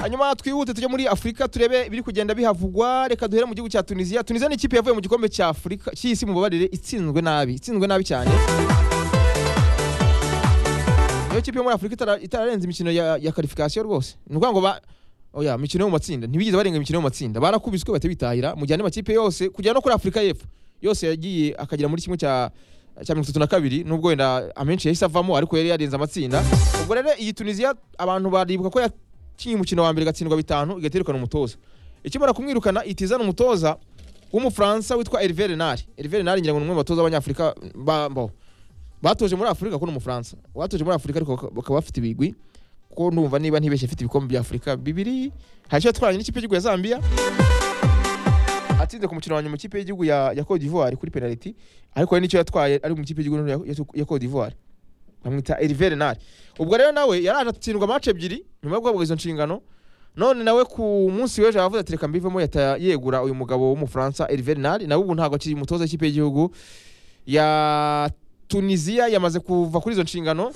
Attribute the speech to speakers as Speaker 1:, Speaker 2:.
Speaker 1: hanyuma twihute tujye muri afurika turebe ibiri kugenda bihavugwa reka duhere mu gihugu cya tunisiya tunisiya ni ikipe yavuye mu gikombe cya afurika cy'isi mu babarire itsinzwe nabi itsinzwe nabi cyane niyo kipe yo muri afurika itara- itararenze imikino ya, ya karifikasiyo rwose ni ukuvuga ngo ba oya imikino yo mu matsinda ntibigeze barenga imikino yo mu matsinda barakubiswe bahita bitahira mu gihe andi makipe yose kugera no kuri afurika y'epfo yose yagiye akagera muri kimwe cya cya mirongo itatu na kabiri nubwo wenda amenshi yahise avamo ariko yari yarenze amatsinda ubwo rero iyi tunisiya abantu baribuka ko yakinnye umukino wa mbere igatsindwa bitanu igahita yirukana umutoza ikimara kumwirukana itizana umutoza w'umufaransa witwa Hervé Renard Hervé Renard ngira ngo ni umwe mu batoza b'abanyafurika ba- bo batoje muri afurika kuko ni umufaransa batoje muri afurika ariko baka- bakaba bafite ibigwi kuko ndumva niba ntibeshye afite ibikombe bya afurika bibiri hari icyo yatwaranye n'ikipe y'igihugu ya zambia atsinze ku mukino wa nyuma ikipe y'igihugu ya, ya Cote d'Ivoire kuri penaliti ariko hari n'icyo yatwaye ari mu ikipe y'igihugu ya, ya, ya Cote d'Ivoire bamwita Hervé Renard ubwo rero nawe yaraje atsindwa match ebyiri nyuma yo guhabwa izo nshingano none nawe ku munsi w'ejo yavuze ati reka mbivemo yahita yegura uyu mugabo w'umufaransa Hervé Renard nawe ubu ntabwo akiri umutoza w'ikipe y'igihugu ya Tunisia yamaze kuva kuri izo nshingano